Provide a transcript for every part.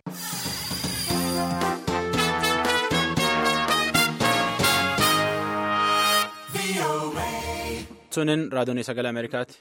Sunin raadiyoon sagalee Ameerikaati.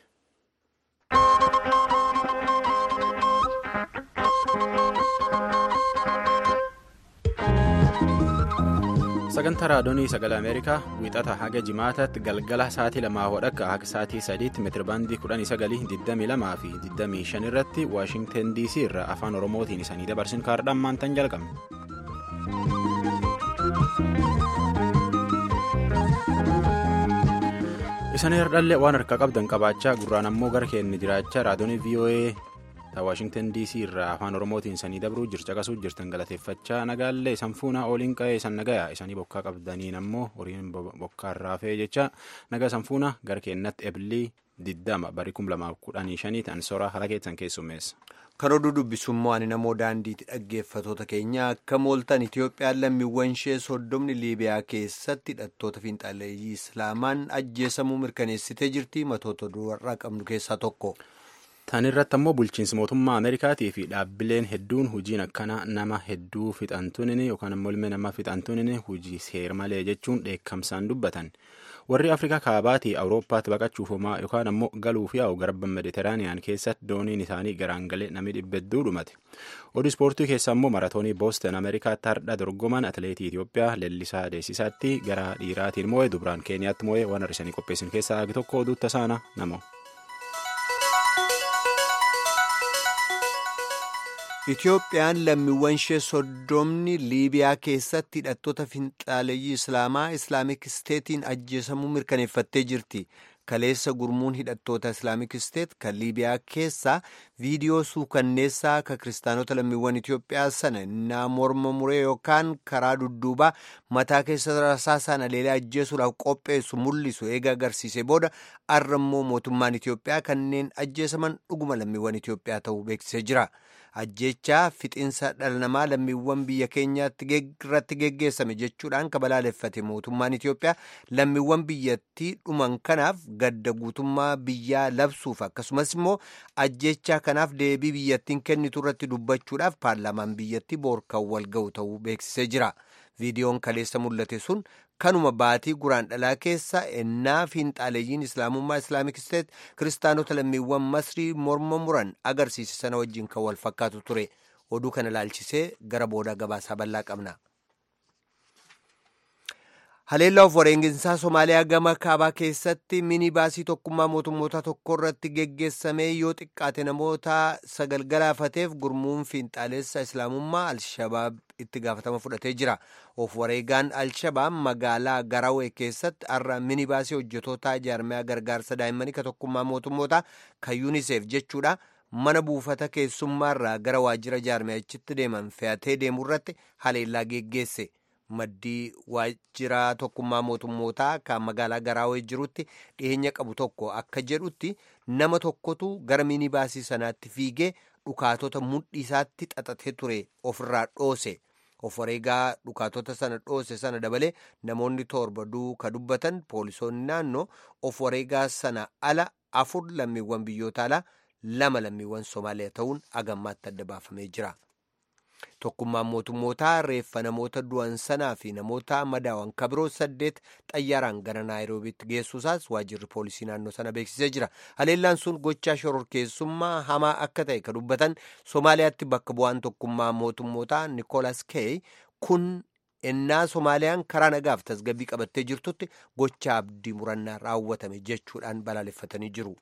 sagantaa raadiyoonii sagalee ameerikaa wiixata haga jimaataatti galgala sa'aatii lamaa hodhakka haga sa'aatii sadiitti meetirabaandii kudhanii sagalii digdamii lamaa fi digdamii shan irratti waashingten dc irraa afaan oromootiin isanii dabarsin kaardhaan maantan jalqabne. isanii hardhallee waan harka qabdan qabaachaa gurraan ammoo gara keenya jiraachaa raadiyoonii voa waashingten dc irraa afaan oromootiin isanii dabruu jircaqasuu jirtan galateeffachaa nagaallee sanfuuna ooliin qa'ee san nagaya isanii bokkaa qabdaniin ammoo horiin bokkaarraa fe'ee jecha nagaa sanfuuna gara keenyatti eblii diddama barii kum lamaaf kudhanii shanii ta'an soraa haala keessan keessummeessa. kan oduu dubbisummoo ani namoo daandiitti dhaggeeffatoota keenya akka mooltan itiyoophiyaan lammiiwwan ishee soddomni liibiyaa keessatti hidhattoota fiinxaleeyyii islaamaan ajjeesamuu mirkaneessitee jirti matoota duwwarraa qabnu keessaa tokko. Tan irratti ammoo bulchiinsi mootummaa Ameerikaatii fi dhaabbileen hedduun hojiin akkana nama hedduu fixantuun yookaan ammoo ilmi namaa fixantuun hojii seer malee jechuun dheekkamsaan dubbatan. Warri Afrikaa kaabaatii Awurooppaatti baqachuuf homaa yookaan ammoo galuuf yaa'u garba Meditiraaniyaan keessatti dooniin isaanii garaan galee namni dhibba hedduu dhumate. Oduu ispoortii keessa ammoo maratoonii Booston Ameerikaatti hardha dorgoman atileetii Itoophiyaa Leellisaa Deesisaatti gara dhiiraatiin moo'ee dubraan Keeniyaatti moo'ee waan har'isanii qopheessan keessaa hagi tokko oduu tasaana namoo. Itiyoophiyaan lammiiwwan ishee soddomni liibiyaa keessatti hidhattoota finxaaleeyyii islaamaa islaamik isteetiin ajjeesamuu mirkaneeffattee jirti. Kaleessa gurmuun hidhattoota islaamik isteet kan liibiyaa keessaa viidiyoo suukanneessaa ka kiristaanota lammiiwwan Itiyoophiyaa sana innaa morma muree yookaan karaa dudduubaa mataa keessa rasaasaan aleelee ajjeesuudhaaf qopheessu mul'isu eega agarsiise booda har'a immoo mootummaan Itiyoophiyaa kanneen ajjeesaman dhuguma lammiiwwan Itiyoophiyaa ta'uu beeksisee jira. ajjechaa fixinsa dhala namaa lammiiwwan biyya keenyaatti irratti geggeessame jechuudhaan kabalaaleffate mootummaan Itiyoophiyaa lammiiwwan biyyattii dhuman kanaaf gadda guutummaa biyyaa labsuuf akkasumas immoo ajjechaa kanaaf deebii biyyattiin kennitu irratti dubbachuudhaaf paarlaamaan biyyattii boorkaan wal ga'u ta'uu beeksisee jira. viidiyoon kaleessa mul'ate sun kanuma baatii guraan dhalaa keessa ennaa fiinxaaleeyyiin islaamummaa islaamik isteet kiristaanota lammiiwwan masrii morma muran agarsiise sana wajjin kan wal fakkaatu ture oduu kana ilaalchisee gara booda gabaasaa bal'aa qabna. haleellaa of wareeginsaa somaaliyaa gama kaabaa keessatti mini baasii tokkummaa mootummoota tokko irratti geggeessamee yoo xiqqaate namoota sagal galaafateef gurmuun fiinxaaleessa islaamummaa alshabaab itti gaafatama fudhatee jira of wareegaan alshabaab magaalaa garawee keessatti har'a mini baasii hojjetoota jaarmiyaa gargaarsa daa'immanii ka tokkummaa mootummoota kan yuuniseef jechuudha mana buufata keessummaarraa gara waajjira jaarmiyachitti deeman fe'atee deemuu irratti haleellaa geggeesse. maddii waajjira tokkummaa mootummootaa kan magaalaa garaawee jirutti dhiyeenya qabu tokko akka jedhutti nama tokkotu gara minibaasii sanaatti fiigee dhukaatota mudhii isaatti xaxatee ture ofirraa dhoose of wareegaa dhukaatota sana dhoose sana dabalee namoonni torba duuka dubbatan poolisoonni naannoo of wareegaa sana ala afur lammiiwwan biyyoota alaa lama lammiiwwan somaaliyaa ta'uun agammaatti adda baafamee jira. tokkummaan mootummootaa reeffa namoota du'an sanaa fi namoota madaawan kabiroo saddeet xayyaaraan gara naayiroobiitti geessuusaas waajjirri poolisii naannoo sana beeksisee jira haleellaan sun gochaa shororkeessummaa hamaa akka ta'e ka dubbatan somaaliyaatti bakka bu'aan tokkummaa mootummootaa nikoolas keey kun ennaa somaaliyaan karaa nagaaf tasgabbii qabattee jirtutti gocha abdii murannaa raawwatame jechuudhaan balaaleffatanii jiru.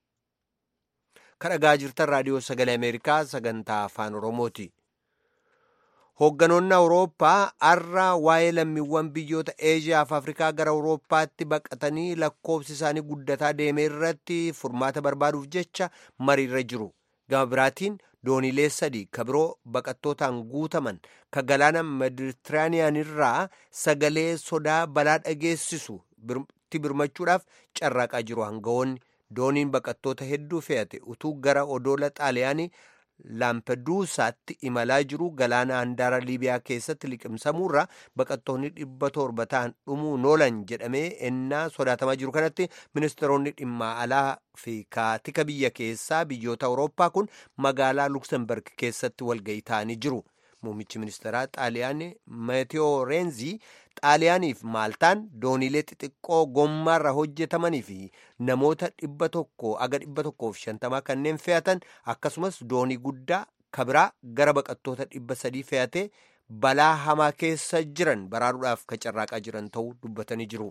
kadhagaa jirtan raadiyoo sagalee ameerikaa sagantaa afaan oromooti. hoogganoonni awurooppaa har'a waa'ee lammiiwwan biyyoota eeshiyaa fi afrikaa gara awurooppaatti baqatanii lakkoofsi isaanii guddataa deeme irratti furmaata barbaaduuf jecha mariirra jiru gama biraatiin dooniilee sadii ka biroo baqattootaan guutaman ka galaana meditiraaniyaan irraa sagalee sodaa balaa dhageessisu birmachuudhaaf carraaqaa jiru hangawoonni dooniin baqattoota hedduu fe'ate utuu gara odoola xaaliyaanii laampeduusaatti imalaa jiru galaana handaara liibiyaa keessatti liqimsamuurra baqattoonni dhibba torba ta'an dhumuun oolan jedhamee ennaa sodaatamaa jiru kanatti ministeeronni dhimma alaa fi kaatika biyya keessaa biyyoota awurooppaa kun magaalaa luksemburg keessatti walga'ii ta'anii jiru muummichi ministeeraa xaaliyaanii meetiyoo reenzii xaaliyaaniif maaltaan dooniilee xixiqqoo gommaarra hojjetamanii fi namoota dhibba tokko aga dhibba tokkoof shantamaa kanneen fe'atan akkasumas doonii guddaa kabiraa gara baqattoota dhibba sadii fe'atee balaa hamaa keessa jiran baraaruudhaaf ka carraaqaa jiran ta'uu dubbatanii jiru.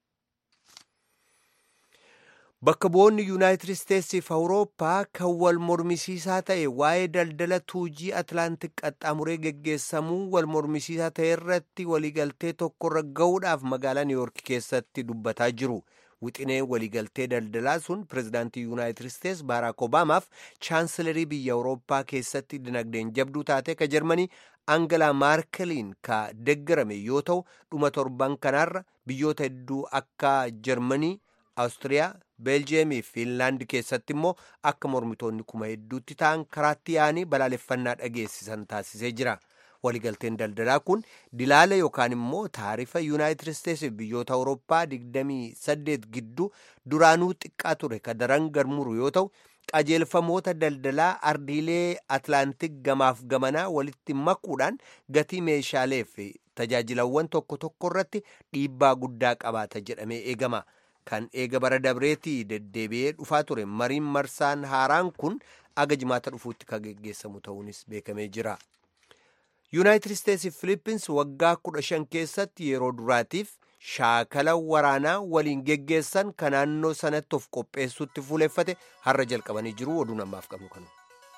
Bakka bu'oonni Yuunaayitid Isteetsiif Awurooppaa kan wal mormisiisaa ta'e waa'ee daldala tuujii Atlaantik qaxxaamuree geggeessamuu wal mormisiisaa ta'e irratti waliigaltee tokkorra ga'uudhaaf magaalaa Niiwuork keessatti dubbataa jiru. Wixinee waliigaltee daldalaa sun pirezidaantii Yuunaayitid Isteets Baaraak Obaamaaf chaansilarii biyya Awurooppaa keessatti dinagdeen jabduu taate ka Jarmanii Angalaa Maarkeliin ka deggarame yoo ta'u dhuma torban kanaarra biyyoota hedduu akka Jarmanii, Awustiriyaa, Beeljeemii fi Fiinlaandi keessatti immoo akka mormitoonni kuma hedduutti ta'an karaatti yaa'anii balaaleffannaa dhageessisan taasisee jira. Waliigalteen daldalaa kun dilaala yookaan immoo taarifa Yuunaayitid Isteetsiif biyyoota Awurooppaa 28 gidduu duraanuu xiqqaa ture ka daran garmuru yoo ta'u qajeelfamoota daldalaa ardiilee Atlaantik gamaaf gamanaa walitti makuudhaan gatii meeshaalee fi tajaajilawwan tokko tokko irratti dhiibbaa guddaa qabaata jedhamee eegama. Kan eega bara dabreetii deddeebi'ee dhufaa ture mariin marsaan haaraan kun aga jimaata dhufuutti kan geggeessamu ta'uunis beekamee jira. Yuunaayitid Isteetsi fi Filippins waggaa kudha shan keessatti yeroo duraatiif shaakala waraanaa waliin geggeessan kan naannoo sanatti of qopheessuutti fuuleffate har'a jalqabanii jiru oduu namaaf qabnu kanu.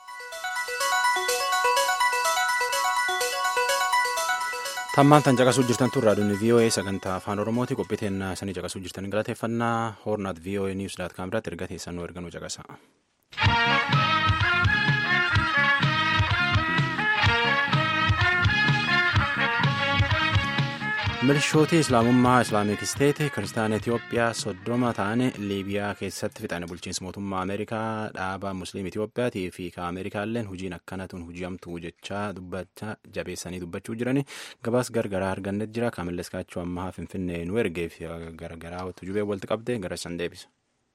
tammaan tan caqasuu jirtan tun raadiyoon voa sagantaa afaan oromooti qophiiteen sanii caqasuu jirtan galateeffannaa hoornaat voa niws daat kaam irratti erga teessannoo erganuu caqasa. milishootii islaamummaa islaamik isteeti kiristaana itiyoophiyaa soddoma ta'an liibiyaa keessatti fixan bulchiinsa mootummaa ameerikaa dhaaba musliim itiyoophiyaatii fi ka ameerikaalleen hujiin akkanatun hujiyamtu jechaa dubbachaa jabeessanii dubbachuu jirani gabaas gargaraa argannet jira kaamilles kaachoo ammaa finfinnee nu ergeef gargaraa tujubee walitti qabde gara san deebisa.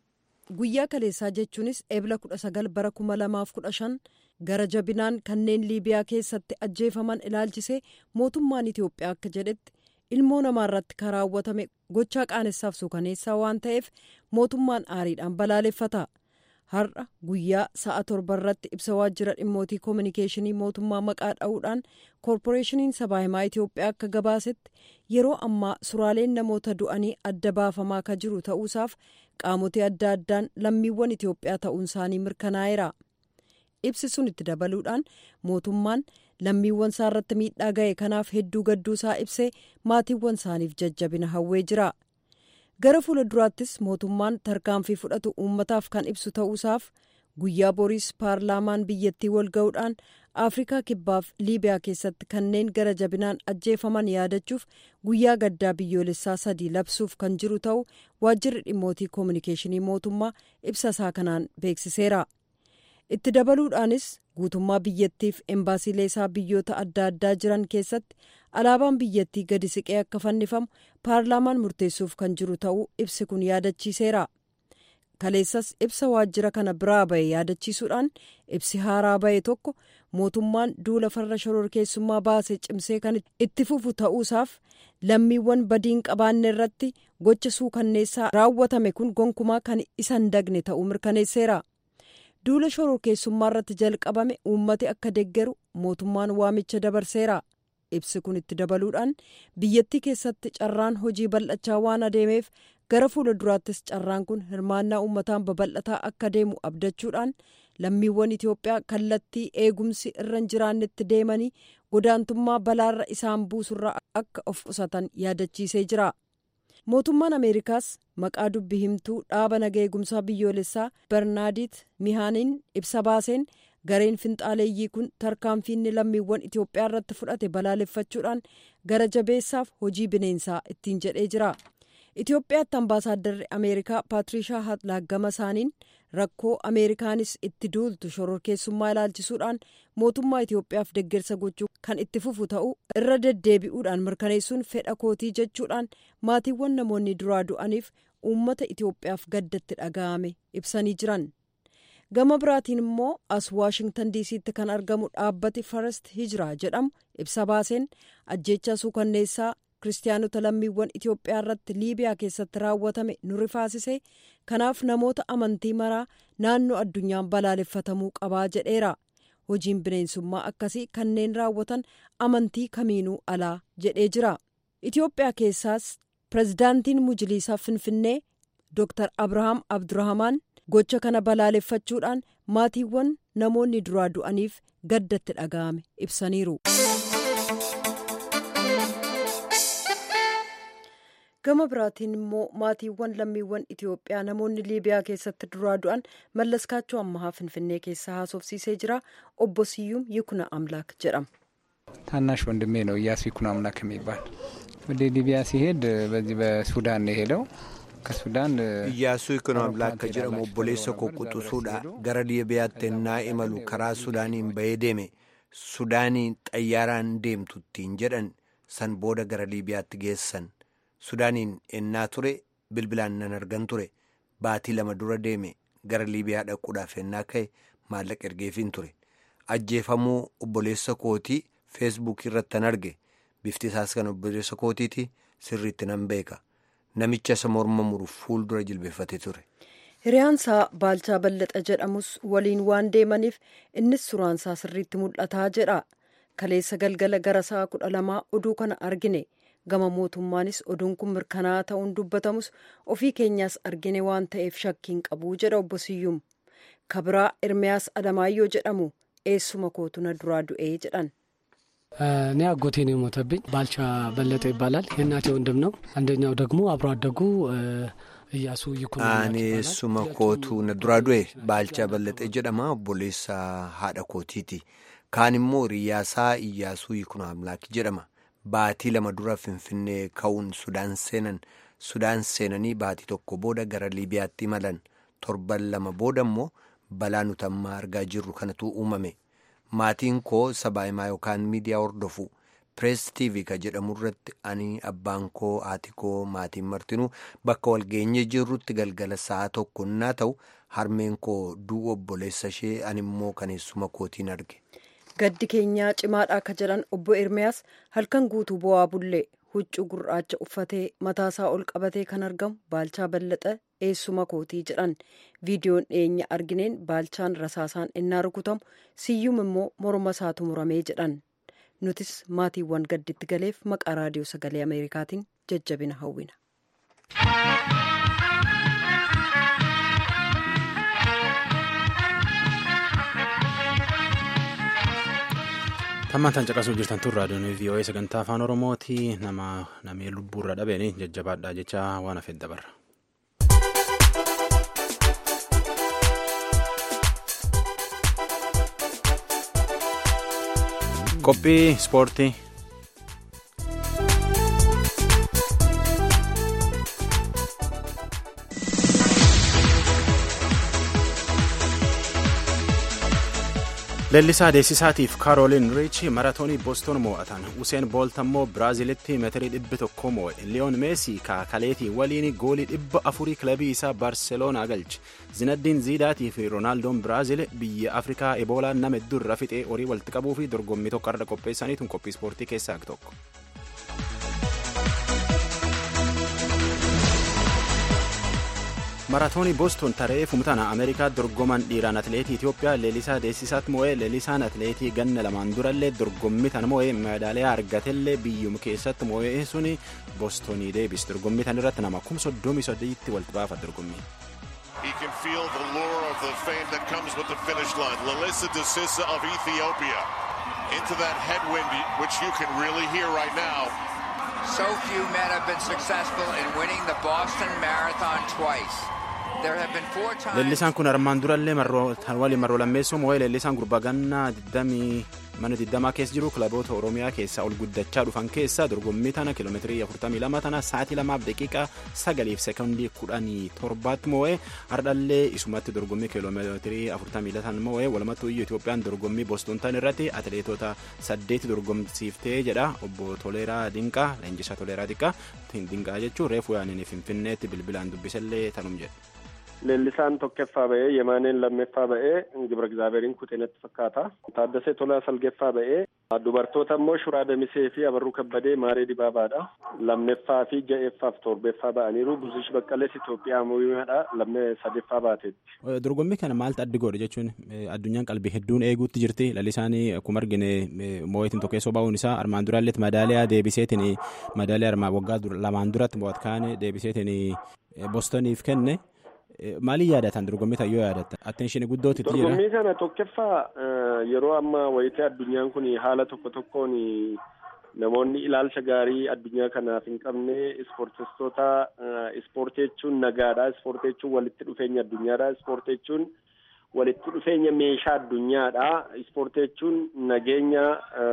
guyyaa kaleessaa jechuunis eebla kudha sagal bara kuma lamaaf kudha shan gara jabinaan kanneen liibiyaa keessatti ajjeefaman ilaalchisee mootummaan itiyoophiyaa akka jedhetti. ilmoo namaa irratti kan raawwatame gochaa qaanessaaf suukaneessaa waan ta'eef mootummaan aariidhaan balaaleffata har'a guyyaa sa'a torba irratti ibsa waajjira dhimmootii koominikeeshinii mootummaa maqaa dha'uudhaan koorporeeshiniin sabaa himaa itiyoophiyaa akka gabaasetti yeroo ammaa suraaleen namoota du'anii adda baafamaa kan jiru ta'uusaaf qaamotii adda addaan lammiiwwan itiyoophiyaa ta'uun isaanii mirkanaa'eera ibsi sun itti dabaluudhaan mootummaan lammiiwwan isaa irratti miidhaa ga'e kanaaf hedduu gadduu isaa ibsee maatiiwwan isaaniif jajjabina hawwee jira gara fuula duraattis mootummaan tarkaanfii fudhatu uummataaf kan ibsu ta'uusaaf guyyaa boriis paarlaamaan biyyattii wal ga'uudhaan afrikaa kibbaaf liibiyaa keessatti kanneen gara jabinaan ajjeefaman yaadachuuf guyyaa gaddaa biyyoolessaa sadii labsuuf kan jiru ta'u waajjirri dhimmootii koominikeeshinii mootummaa ibsa isaa kanaan beeksiseera. itti dabaluudhaanis guutummaa biyyattiif embaasiilee isaa biyyoota adda addaa jiran keessatti alaabaan biyyattii gadi siqee akka fannifamu paarlaamaan murteessuuf kan jiru ta'uu ibsi kun yaadachiiseera kaleessas ibsa waajjira kana biraa ba'e yaadachiisuudhaan ibsi haaraa ba'e tokko mootummaan duula farra shororkeessummaa baase cimsee kan itti fufu ta'uusaaf lammiiwwan badiin qabaanne irratti gocha suukanneessaa raawwatame kun gonkumaa kan isa hin dagne ta'uu mirkaneesseera. duula shororkeessummaa irratti jalqabame uummati akka deggeru mootummaan waamicha dabarseera ibsi kun itti dabaluudhaan biyyattii keessatti carraan hojii bal'achaa waan adeemeef gara fuula duraattis carraan kun hirmaannaa uummataan babal'ataa akka deemu abdachuudhaan lammiiwwan itiyoophiyaa kallattii eegumsi irra hin jiraannetti deemanii godaantummaa balaarra isaan buusurraa akka of qusatan yaadachiisee jira. mootummaan ameerikaas maqaa dubbi himtuu dhaaba naga eegumsaa biyyoolessaa bernaadit mihaaniin ibsa baaseen gareen finxaaleeyyii kun tarkaanfiinni lammiiwwan itiyoophiyaa irratti fudhate balaaleffachuudhaan gara jabeessaaf hojii bineensaa ittiin jedhee jira itiyoophiyaatti ambaasaadarri ameerikaa paatirishaa hatlaaggama isaaniin rakkoo ameerikaanis itti duultu shororkeessummaa ilaalchisuudhaan mootummaa itiyoophiyaaf deggersa gochuu kan itti fufu ta'uu irra deddeebi'uudhaan mirkaneessuun fedha kootii jechuudhaan maatiiwwan namoonni duraa du'aniif uummata itiyoophiyaaf gaddatti dhaga'ame ibsanii jiran gama biraatiin immoo as waashingtan diisiitti kan argamu dhaabbati farest hijiraa jedhamu ibsa baaseen ajjeechaa suukanneessaa kiristaanota lammiiwwan itiyoophiyaa irratti liibiyaa keessatti raawwatame nu rifaasise kanaaf namoota amantii maraa naannoo addunyaan balaaleffatamuu qabaa jedheera hojiin bineensummaa akkasii kanneen raawwatan amantii kamiinuu alaa jedhee jira itiyoophiyaa keessaas pirezidaantiin mujiliisaa finfinnee dr abrahaam abdurrahamaan gocha kana balaaleffachuudhaan maatiiwwan namoonni duraa du'aniif gaddatti dhaga'ame ibsaniiru. gama biraatiin immoo maatiiwwan lammiiwwan itiyoophiyaa namoonni liibiyaa keessatti duraa du'an mallaskaachoo ammahaa finfinnee keessaa haasofsiisee jira obbo siyyuum yikuna አምላክ jedhama ታናሽ ወንድሜ ነው እያሱ ይኩኖ አምላክ የሚባል ወደ ሊቢያ ሲሄድ በዚህ በሱዳን ነው የሄደው ከሱዳን እያሱ ይኩኖ አምላክ ከjedhamu obboleessa koo quxisuudha gara liibiyaatti ennaa imalu karaa sudaaniin bahee deeme sudaaniin xayyaaraan deemtuttiin jedhan san booda gara liibiyaatti geessan sudaaniin ennaa ture bilbilaan nan argan ture baatii lama dura deeme gara liibiyaa dhaquudhaaf ennaa ka'e maallaqa ergeefiin ture ajjeefamuu obboleessa kootii feesbuukii irratti nan arge bifti isaas kan obboleessa kootiiti sirriitti nan beeka namicha isa morma muru fuuldura jilbeeffatee ture. hiriyaansaa baalchaa ballaxa jedhamus waliin waan deemaniif innis suraansaa sirriitti mul'ataa jedha kaleessa galgala gara sa'a kudha lamaa oduu kana argine. gama mootummaanis oduun kun mirkanaa'aa ta'uun dubbatamus ofii keenyaas argine waan ta'eef shakkiin qabuu jedha obbo Siyyuum kabiraa Ermiyaas Alamaayyoo jedhamu eessuma kootuna duraa du'ee jedhan. እኔ አጎቴ ነው የሞተብኝ። ባልቻ በለጠ ይባላል። የእናቴ ወንድም ነው። አንደኛው ደግሞ አብሮ አደጉ እያሱ ይኩኖ Ani eessuma kootu na duraa du'e baalchaa bal'axee jedhama obboleessa haadha kootiiti. Kaan immoo riyyaasaa Iyyaasuu Yikuna Amlaaki jedhama. Baatii lama dura Finfinnee ka'uun Sudaan seenan. Sudaan seenanii baatii tokko booda gara Liibiyaatti imalan. Torban lama booda immoo balaa nuti amma argaa jirru kanatu uumame. Maatiin koo sabaahimaa yookaan miidiyaa hordofu. Pirees TV ka jedhamu irratti ani abbaan koo haati koo maatiin martinuu bakka walgeenye jirrutti galgala sa'a tokko naa ta'u harmeen koo du'u obboleessa ishee ani immoo kaneessuma kootiin arge. Gaddi keenyaa cimaadha akka jedhan obbo Ermiyaas halkan guutuu bo'aa bullee huccuu gurraacha uffatee mataasaa ol qabatee kan argamu baalchaa ballaxa eessuma kootii jedhan viidiyoon dhiyeenya argineen baalchaan rasaasaan innaa rukutamu siyyum immoo morma isaatu muramee jedhan nutis maatiiwwan gadditti galeef maqaa raadiyoo sagalee ameerikaatiin jajjabina hawwina. Tammaan tan caqasuu jirtan tun raadiyoon VOA sagantaa afaan Oromooti nama namee lubbuurra dhabeen jajjabaadha jecha waan hafeef dabarra. Qophii ispoortii. Leellisaa Deessisaatiif Kaarooliin Riich maratoonii Booston mo'atan. Useen Boolt ammoo Biraazilitti meetirii dhibbi tokko mo'e. Liyoon Meesii kaakaleetii waliin goolii dhibba afurii kilabii isaa Baarseloonaa galche. Zinaddiin Ziidaatii fi Roonaaldooon Biraazil biyya Afrikaa Eboolaan nama hedduu irra fixee horii walitti qabuu fi dorgommii tokko irra qopheessaniitu qophii ispoortii keessaa tokko. maraatoonii booston taree fumtana ameerikaa dorgoman dhiiraan atleetii itiyoophiyaa leelisaa deessisaatti mo'ee leelisaan atleetii ganna lamaan durallee dorgommii tan mo'ee meedaaliyaa argatellee biyyuma keessatti mo'ee suni boostonii deebis dorgommii tan irratti nama kum soddomii soddiitti walitti baafa dorgommii. He can feel the lure of the fame that comes with the finish line. Lalissa Desissa of Ethiopia into that headwind, which you can really hear right now. So few men have been successful in winning the Boston Marathon twice. There have been four times. Leellisaan kun armaan durallee waliin marroo lammeessuu mo'ee leellisaan gurbaa gannaa mana 20 keessa jiru kilaboota Oromiyaa keessaa ol guddachaa dhufan keessaa dorgommii tana kiiloomeetirii 42 tana sa'aatii 2 daqiiqaa 9 seekondii 17tti mo'ee hardhallee isumatti dorgommii kiiloomeetirii 42 tan mo'ee walumattuu iyyuu Itoophiyaan dorgommii Booston tan irratti atileetota 8 dorgomsiiftee jedha obbo Toleeraa Dinqaa leenjisaa Toleeraa Dinqaa Dinqaa jechuun reefu yaaniin Finfinneetti bilbilaan dubbisallee tanum jedha. Leellisaan tokkoffaa ba'ee Yemaaneen lammeeffaa ba'ee Gibra Egzaabeeriin Kuteenatti fakkaata. Taaddasee Tolaa Salgeeffaa ba'ee dubartoota immoo Shuraa Damisee fi Abarruu Kabbadee Maaree Dibaabaadha. Lammeeffaa fi ja'eeffaaf torbeeffaa ba'aniiru. Buzish Baqqalees Itoophiyaa Mooyyaadha. Lammee sadeeffaa baateetti. Dorgommii kana maaltu addi godhe jechuun addunyaan qalbii hedduun eeguutti jirti. Lalisaan akkuma argine moo'eetiin tokkeessoo bahuun isaa armaan duraallee madaaliyaa deebiseetiin madaaliyaa armaan waggaa lamaan duratti mo'at kaane deebiseetiin Bostoniif kenne. Maaliin yaadatan dorgommii tan yoo yaadatan attenshini guddootti jira. Dorgommii kana tokkoffaa yeroo ammaa wayitee addunyaan kun haala tokko tokkoon namoonni ilaalcha gaarii addunyaa kanaaf hin qabne ispoortistoota ispoortii jechuun nagaadha ispoortii jechuun walitti dhufeenya addunyaadha ispoortii jechuun walitti dhufeenya meeshaa addunyaadha ispoortii jechuun nageenya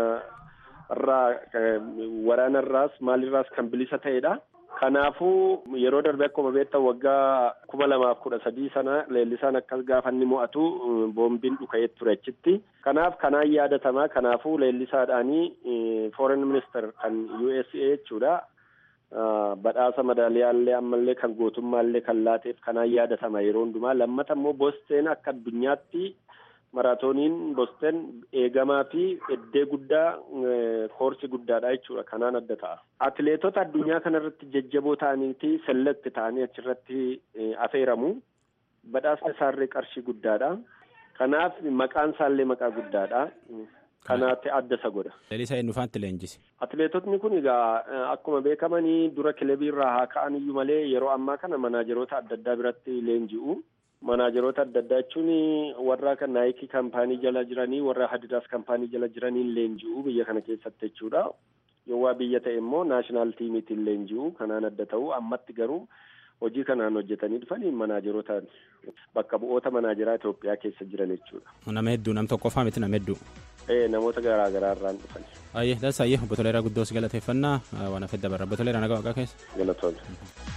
irraa waraana irraas maalirraas kan bilisa ta'edha. Kanaafuu yeroo darbe akkuma beektan waggaa kuma lamaaf kudha sadii sana leellisaan akkas gaafa inni mo'atu boombiin dhuka'ee ture achitti. Kanaaf kanaan yaadatamaa kanaafuu leellisaadhaanii foreign minister kan USA jechuudha. Badhaasa madaaliyaallee ammallee kan gootummaallee kan laateef kanaan yaadatama yeroo hundumaa. Lammata immoo Bosteen akka addunyaatti maraatooniin Bosteen eegamaa fi eddee guddaa koorsi guddaadha jechuudha. Kanaan adda ta'a. Atileetota addunyaa kanarratti jajjaboo ta'aniiti selekti ta'anii achirratti afeeramu. Badhaasni isaallee qarshii guddaadha. Kanaaf maqaan isaallee maqaa guddaadha. Kanaatti adda isa godha. Leellisaa eenyufaatti leenjise? Atileetotni kun egaa akkuma beekamanii dura kilabii irraa haa ka'an iyyuu malee yeroo ammaa kana manaajeroota adda addaa biratti leenji'u. Manaajeroota adda addaa jechuun warra kan naayikii kaampaanii jala jiranii warra hadidaas kaampaanii jala jiraniin leenji'u biyya kana keessatti jechuudha. Yoo waa biyya ta'e immoo naashinaal tiimiitiin leenji'u kanaan adda ta'u ammatti garuu hojii kanaan hojjetanii dhufanii manaajeroota bakka bu'oota manaajeraa Itoophiyaa keessa jiran jechuudha. Nama hedduu nam tokkoffaa miti nama hedduu. Ee namoota garaa garaa irraan dhufan. Ayyee dansayyee obbo Toleeraa guddoos galateeffannaa waan hafee dabarra obbo Toleeraa nagaa waaqaa keessa. Galatoomne.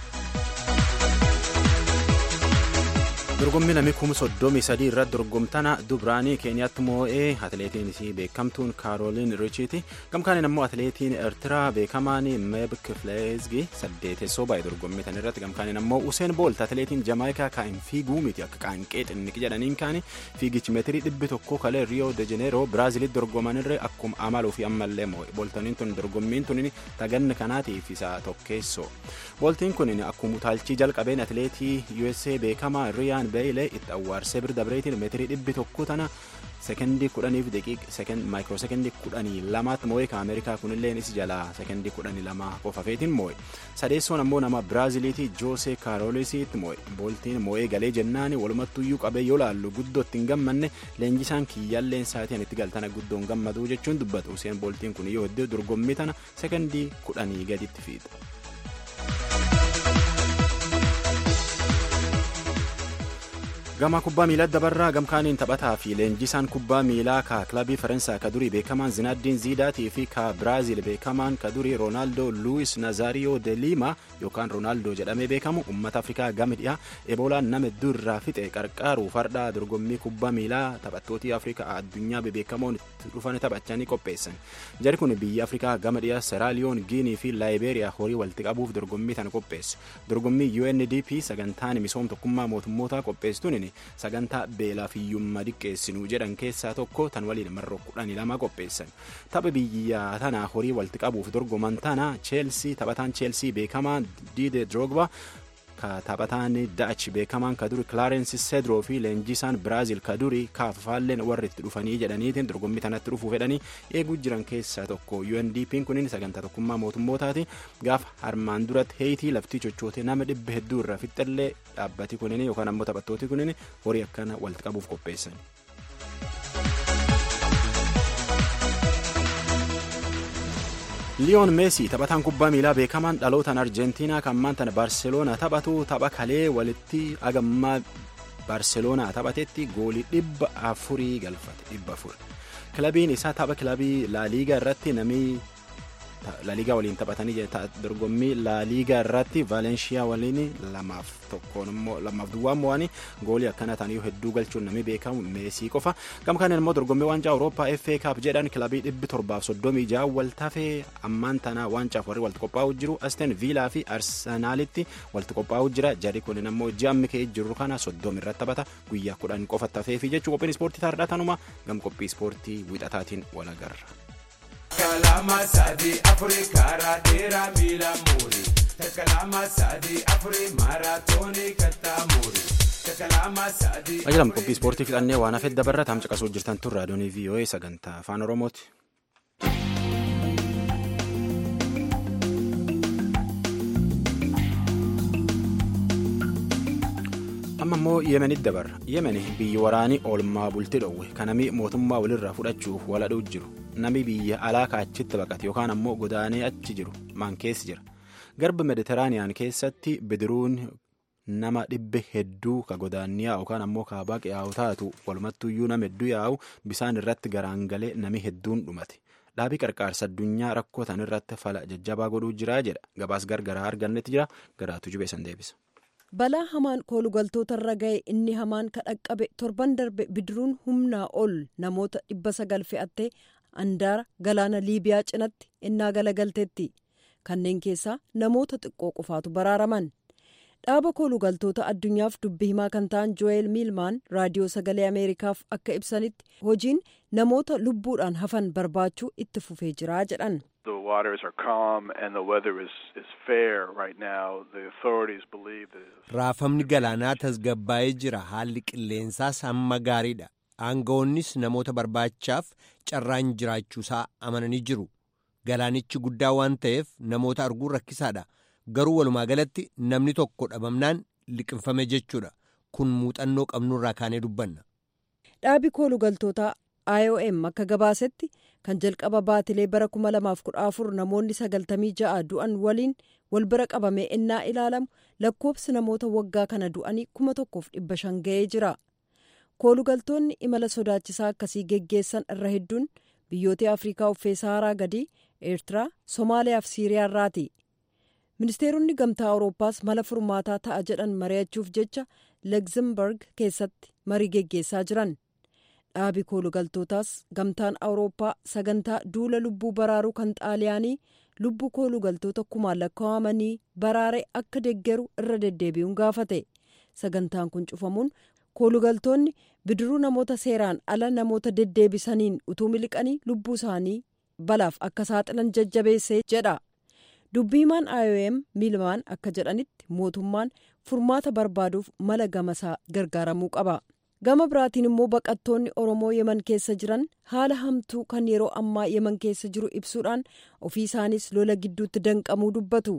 dorgommii namni kuma soddomii sadii irratti dorgomtana dubraanii keeniyaatti moo'ee atileetiin isii beekamtuun kaarooliin richiiti gamkaaniin ammoo atileetiin eertiraa beekamaan meeb kifleezgi saddeetessoo baay'ee dorgommii tan irratti gamkaaniin ammoo useen boolt atileetiin jamaayikaa kaa'in fiiguu miti akka qaanqee xinniqi jedhaniin kaani fiigichi meetirii dhibbi tokko kalee riyoo de jeneeroo biraazilitti dorgomanirre akkuma amaluu fi ammallee moo'e booltaniin tun dorgommiin tun taganni kanaatiif isa tokkeessoo booltiin kun akkuma utaalchii jalqabeen atileetii USA beekamaa riyaan beeylee itti awwaarsee bira dabreetiin meetirii dhibbi tokko tana sekendii kudhaniif daqiiqa maayikiroo sekendii kudhanii lamaatti moo'ee ka ameerikaa kunillee isi jalaa sekendii kudhanii lama qofafeetiin moo'e sadeessoon ammoo nama biraaziliitii joosee kaaroolisiitti moo'e booltiin moo'ee galee jennaani walumattuyyuu qabee yoo laallu guddootti hin gammanne leenjisaan kiyyaalleen saatiin itti galtana guddoon gammaduu jechuun dubbatu useen booltiin kun yoo hedduu dorgommii tana sekendii kudhanii gaditti fiixa. gama kubbaa miilaa dabarraa gamkaaniin taphataa fi leenjisaan kubbaa miilaa ka kilabii faransaa ka durii beekamaan zinaaddiin ziidaatii fi ka biraaziil beekamaan ka durii roonaaldoo luwis nazaariyoo de liima yookaan roonaaldoo jedhamee beekamu ummata afrikaa gama dhiyaa eboolaan nama hedduu irraa fixe qarqaaru fardaa dorgommii kubbaa miilaa taphattootii afrikaa addunyaa bebeekamoon dhufan taphachanii qopheessan jari kun biyya afrikaa gama dhiyaa seraaliyoon giinii fi laayibeeriyaa horii walitti qabuuf dorgommii tana qopheesse dorgommii undp sagantaan misooma tokkummaa mootummootaa qopheessituun sagantaa beelaa fi hiyyummaa diqqeessinuu jedhan keessaa tokko tan waliin marroo kudhanii lama qopheessan tapha biyya tana horii walitti qabuuf dorgoman tana cheelsii taphataan cheelsii beekamaa diide drogba ka taphataan daach beekamaan ka duri kilaarensi sedroo fi leenjisaan biraaziil ka duri kaafafaalleen warri itti dhufanii jedhaniitiin dorgommii tanatti dhufuu fedhanii eeguu jiran keessaa tokko UNDP'n kunin sagantaa tokkummaa mootummootaati gaafa armaan duratti heeyitii laftii chochootee nama dhibba hedduu irraa fixxallee dhaabbati kunin yookaan ammoo taphattooti kunin horii akkana walitti qabuuf qopheessan. liyoon meesii taphataan kubbaa miilaa beekamaan dhalootaan arjentiinaa kan maantana baarseloonaa taphatu tapha kalee walitti agammaa baarseloonaa taphatetti goolii dhibba afurii galfate dhibba afur kilabiin isaa tapha kilabii laaliigaa irratti namni laaliigaa waliin taphatanii dorgommii laaliigaa irratti vaalenshiyaa waliin lamaaf tokkoon immoo lamaaf duwwaan mo'anii goolii akkana ta'anii hedduu galchuun namni beekamu meesii qofa gama kanaan immoo dorgommii waancaa awurooppaa FA Cup jedhan kilabii dhibbi torbaaf soddomii ja'a waltafee ammaan tana waancaaf warri walitti qophaa'u jiru Aston Villaa fi Arsenaalitti walitti qophaa'u jira jarri kunin ammoo ji'ammi ka'ee jiru kana soddomi irratti taphata guyyaa kudhan qofa tafee fi jechuu qophiin ispoortii taardhaa tanuma gam qophii ispoortii wixataatiin wal agarra. Kalama sadii afurii karaa dheeraa miila muurii. Kalama sadii afurii maaraatoonii kattaa muurii. Ajalam qophii ispoortii fixannee waan hafeef dabarra taam caqasuu jirtan tun raadiyoonii VOA sagantaa afaan Oromooti. amma immoo yemenitti dabarra yemeni biyyi waraanii oolmaa bultii dhoowwe kanami mootummaa walirraa fudhachuuf waladhuu jiru nami biyya alaa kaachitti baqate yookaan ammoo godaanee achi jiru maan keessi jira garba meditiraaniyaan keessatti bidiruun nama dhibbe hedduu ka godaanniyaa yookaan ammoo kaabaa yaa'u taatu walumattuyyuu nama hedduu yaa'u bisaan irratti garaangalee nami hedduun dhumate dhaabii qarqaarsa addunyaa rakkoo tan irratti fala jajjabaa godhuu jiraa jedha gabaas gargaraa argannetti jira garaatu jubeessan deebisa. balaa hamaan koolugaltoota irra ga'e inni hamaan ka dhaqqabe torban darbe bidiruun humnaa ol namoota dhibba sagal fe'attee andaara galaana liibiyaa cinatti innaa galagalteetti kanneen keessaa namoota xiqqoo qofaatu baraaraman dhaaba koolugaltoota addunyaaf dubbi himaa kan ta'an jo'eel miilmaan raadiyoo sagalee ameerikaaf akka ibsanitti hojiin namoota lubbuudhaan hafan barbaachuu itti fufee jiraa jedhan. The waters are calm and the weather is, is fair right now. The authorities believe that. Raafamni galaanaa tasgabbaa'ee jira. Haalli qilleensaas hamma gaariidha. Aangawoonnis namoota barbaachaaf carraan jiraachuusaa amananii jiru. Galaanichi guddaa waan ta'eef namoota arguun rakkisaadha. Garuu walumaa galatti namni tokko dhabamnaan liqinfame jechuudha. Kun muuxannoo qabnurraa kaanee dubbanna. Dhaabi koolugaltootaa IOM akka gabaasetti kan jalqaba baatilee bara 2014 namoonni 96 du'an waliin wal bira qabamee innaa ilaalamu lakkoobsi namoota waggaa kana du'anii 1,500 ga'ee jira. koolugaltoonni imala sodaachisaa akkasii geggeessan irra hedduun biyyoota afrikaa uffee saharaa gadii eertiraa somaaliyaa fi siiriyaa irraati. ministeeronni gamtaa awurooppaas mala furmaataa ta'a jedhan mari'achuuf jecha legzimberg keessatti marii geggeessaa jiran. dhaabi koolugaltootaas gamtaan awurooppaa sagantaa duula lubbuu baraaruu kan xaaliyaanii lubbuu koolugaltoota kumaan lakkaa'amanii baraare akka deggeru irra deddeebi'uun gaafate sagantaan kun cufamuun koolugaltoonni bidiruu namoota seeraan ala namoota deddeebisaniin utuu miliqanii lubbuu isaanii balaaf akka saaxilan jajjabeessee jedha dubbiimaan iom miilmaan akka jedhanitti mootummaan furmaata barbaaduuf mala gamasaa gargaaramuu qaba. gama biraatiin immoo baqattoonni oromoo yeman keessa jiran haala hamtuu kan yeroo ammaa yeman keessa jiru ibsuudhaan ofii isaanis lola gidduutti danqamuu dubbatu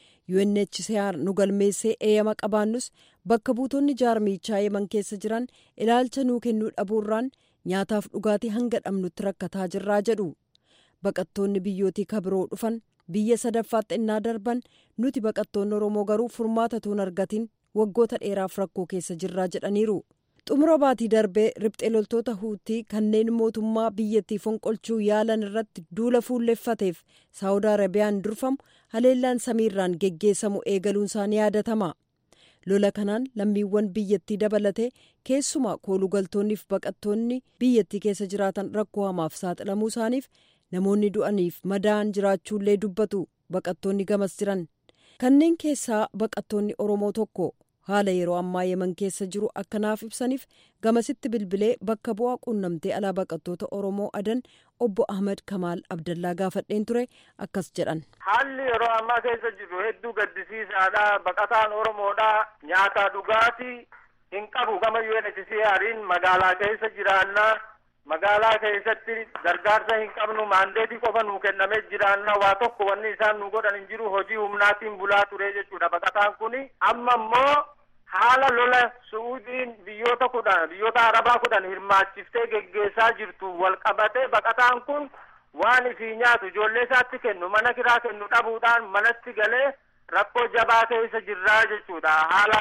UNHCR nu galmeessee eeyyama qabaannus bakka buutonni jaarmichaa yeman keessa jiran ilaalcha nuu kennuu dhabuurraan nyaataaf dhugaatii hanga dhabnutti rakkataa jirraa jedhu baqattoonni biyyootii kabiroo dhufan biyya sadaffaatti innaa darban nuti baqattoonni oromoo garuu furmaata tuun argatiin waggoota dheeraaf rakkoo keessa jirraa jedhaniiru. xumura baatii darbee riphxee loltoota huutii kanneen mootummaa biyyattii fonqolchuu yaalan irratti duula fuulleffateef saawud arabiyaan durfamu haleellaan samiirraan geggeessamu eegaluun isaanii yaadatama lola kanaan lammiiwwan biyyattii dabalatee keessumaa koolugaltoonniif baqattoonni biyyattii keessa jiraatan rakkoo hamaaf saaxilamuu isaaniif namoonni du'aniif madaa'an jiraachuullee dubbatu baqattoonni gamas jiran kanneen keessaa baqattoonni oromoo tokko. haala yeroo ammaa yeman keessa jiru akkanaaf ibsaniif gamasitti bilbilee bakka bu'aa quunnamtee alaa baqattoota oromoo adan obbo ahmed kamaal abdallaa gaafadheen ture akkas jedhan. haalli yeroo ammaa keessa jiru hedduu gaddisiisaadha baqataan oromoodha nyaata dhugaatii hin qabu gama UNHCR'n magaalaa keessa jiraannaa magaalaa keessatti gargaarsa hin qabnu maandeetii qofa nuu kennamee jiraanna waa tokko wanni isaan nu godhan hin jiru hojii humnaatiin bulaa ture jechuudha baqataan kuni amma immoo haala lola su'uudiin biyyoota kudhan biyyoota arabaa kudhan hirmaachiftee geggeessaa jirtu wal qabatee baqataan kun waan ifii nyaatu ijoollee isaatti kennu mana kiraa kennu dhabuudhaan manatti galee rakkoo jabaa keessa jirraa jechuudha haala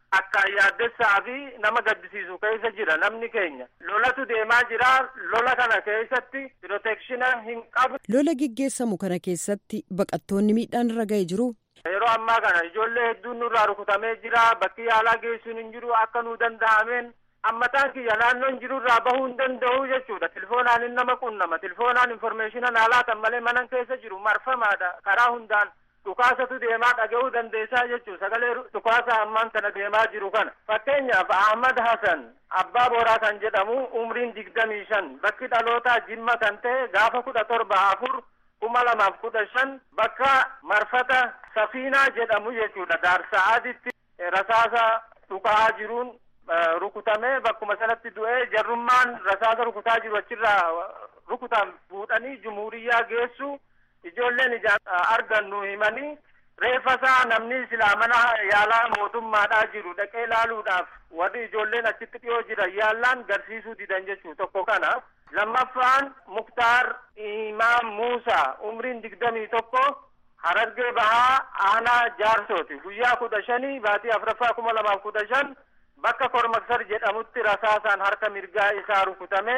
akka yaaddessaa fi nama gaddisiisu keessa jira namni keenya lolatu deemaa jira lola kana keessatti pirootekshina hin qabu. lola gaggeessamu kana keessatti baqattoonni miidhaan irra ga'ee jiru. yeroo ammaa kana ijoollee hedduun nurraa rukutamee jira bakki yaalaa geessuun hin jiru akka nu danda'ameen ammataan kiyya naannoon jirurraa bahuu hin danda'u jechuudha tilfoonaan hin nama qunnama tilfoonaan informeeshina naa laatan malee manan keessa jiru marfamaadha karaa hundaan dhukaasatu deemaa dhaga'uu dandeessaa jechuudha sagalee dhukaasa ammaan kana deemaa jiru kana fakkeenyaaf ahmad hasan abbaa booraa kan jedhamu umriin digdamii shan bakki dhalootaa jimma kan ta'e gaafa kudha torba afur kuma lamaaf kudha shan bakka marfata safiinaa jedhamu jechuudha daarsa'aaditti rasaasa dhukaa jiruun rukutamee bakkuma sanatti du'ee jarrummaan rasaasa rukutaa jiru achirraa rukutaan fuudhanii jumuuriyyaa geessu ijoolleen ijaan argannu himanii reeffasaa namni silaa mana yaalaa mootummaadhaa jiru dhaqee laaluudhaaf warri ijoolleen achitti dhiyoo jiran yaallaan garsiisuu didan jechuu tokko kana lammaffaan muktaar imaam muusaa umriin digdamii tokko harargee bahaa aanaa jaarsooti guyyaa kudha shanii baatii afuraffaa kuma lamaaf kudha shan bakka kormaksar jedhamutti rasaasaan harka mirgaa isaa rukutamee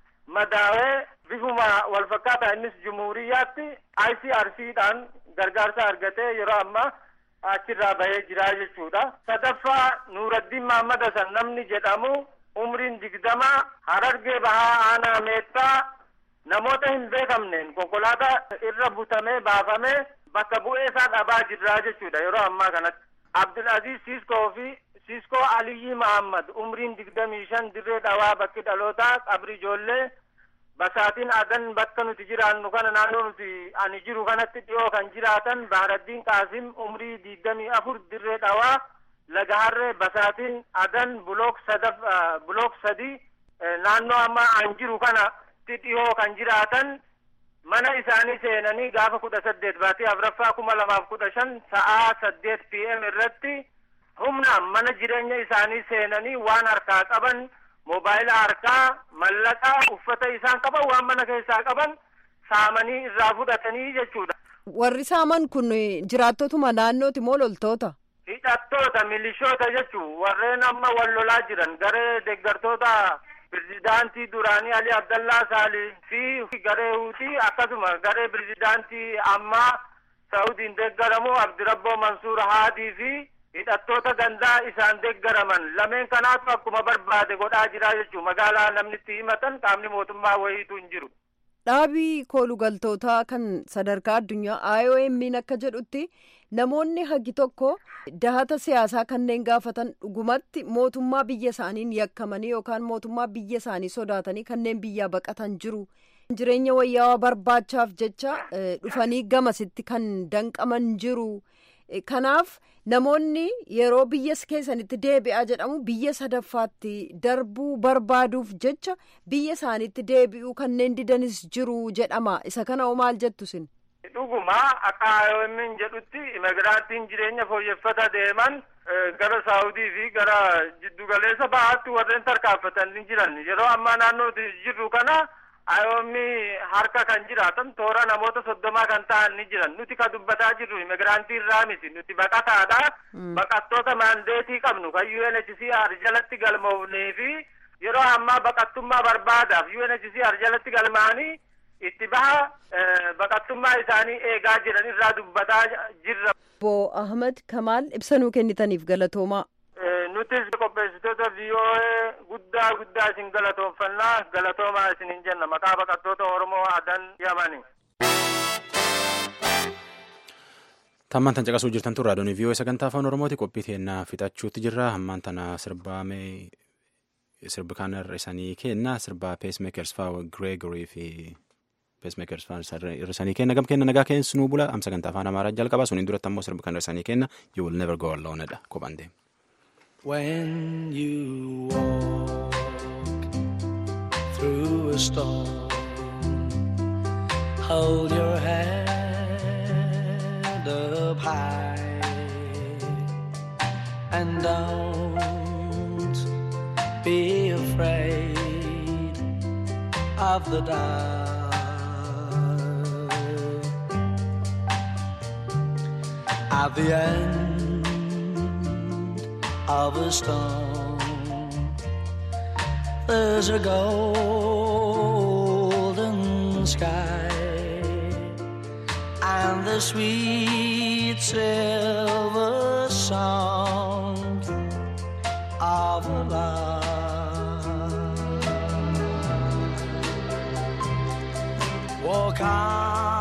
madaawee bifuma wal fakkaataa innis jumuuriyyaatti ICRCdhaan gargaarsa argatee yeroo ammaa achirraa bahee jira jechuudha. sadaffaa Nuuraddiin Mahammad Hasan namni jedhamu umriin digdama harargee bahaa aanaa meettaa namoota hin beekamneen konkolaataa irra butamee baafamee bakka bu'ee isaa dhabaa jirraa jechuudha yeroo ammaa kanatti. Abdulaziz Siskoo fi Siskoo Aliyyi Mahammad umriin digdamii shan dirree dhawaa bakki dhalootaa qabri ijoollee basaatiin adan bakka nuti jiraannu kana naannoo nuti ani jiru kanatti dhiyoo kan jiraatan Bahaaraddiin Qaasim umrii digdamii afur dirree dhawaa laga harree basaatiin adan bulook sadaf bulook sadii naannoo amma an jiru kanatti dhiyoo kan jiraatan mana isaanii seenanii gaafa kudha saddeet baatii afuraffaa kuma lamaaf kudha shan sa'aa saddeet pm irratti humnaan mana jireenya isaanii seenanii waan harkaa qaban moobaayila harkaa mallaqaa uffata isaan qaban waan mana keessaa qaban saamanii irraa fudhatanii jechuudha. Warri saaman kun jiraattotuma naannooti moo loltoota? Hidhattoota milishoota jechuun warreen amma wal lolaa jiran garee deeggartoota pirezidaantii duraanii Ali Abdallaa Saalii fi garee Huutii akkasuma garee pirezidaantii ammaa Saaudiin deeggaramu Abdirabboo Mansuur Haadii fi hidhattoota gandaa isaan deeggaraman lameen kanaatu akkuma barbaade godhaa jira jechuun magaalaa namni itti himatan qaamni mootummaa wayiitu hin jiru. Dhaabii koolugaltootaa kan sadarkaa addunyaa IOM'n akka jedhutti namoonni hagi tokko dahata siyaasaa kanneen gaafatan dhugumatti mootummaa biyya isaaniin yakkamanii yookaan mootummaa biyya isaanii sodaatanii kanneen biyyaa baqatan jiru. Jireenya wayyaawaa barbaachaaf jecha dhufanii gamasitti kan danqaman jiru. Kanaaf namoonni yeroo biyya keessanitti deebi'aa jedhamu biyya sadaffaatti darbuu barbaaduuf jecha biyya isaaniitti deebi'uu kanneen didanis jiru jedhama. Isa kana hoo maal jettu sin? Dhuguma akka IOM'n jedhutti immigraantiin jireenya fooyyeffata deeman gara Saawudii fi gara jiddugaleessa bahaatti warreen tarkaanfatan ni jiran. Yeroo ammaa naannoo jirru kana IOM harka kan jiraatan toora namoota soddomaa kan ta'an ni jiran. Nuti ka dubbataa jirru immigraantii irraa miti. Nuti baqataadha. Baqattoota maandeetii qabnu kan UNHCR jalatti galmoofnee fi yeroo ammaa baqattummaa barbaadaaf UNHCR jalatti galmaanii itti baha baqattummaa isaanii eegaa jiran irraa dubbataa jirra. Obbo Ahmed Kamaal ibsanuu kennitaniif galatoomaa. Nutis qopheessitoota VOA guddaa guddaa isin galatoonfannaa galatoomaa isinin jenna maqaa baqattoota Oromoo adan yamani. Tammaan tan caqasuu jirtan tun raadiyoon VOA sagantaa afaan Oromooti qophii teennaa fixachuutti jirra. Hammaan tana sirbaame sirbi kan hir'isanii kenna sirba peesmeekers faa Gireegorii fi peesmeekers faa hir'isanii kenna gam kenna nagaa keessi nuu bula am sagantaa afaan Amaaraa jalqaba suniin duratti ammoo sirbi kan hir'isanii kenna you will never go alone dha kophaan deema. When you walk through a storm, hold your head up high and don't be afraid of the dark. At the end of a stone. There's a golden sky and the sweet silver sound of love. Walk on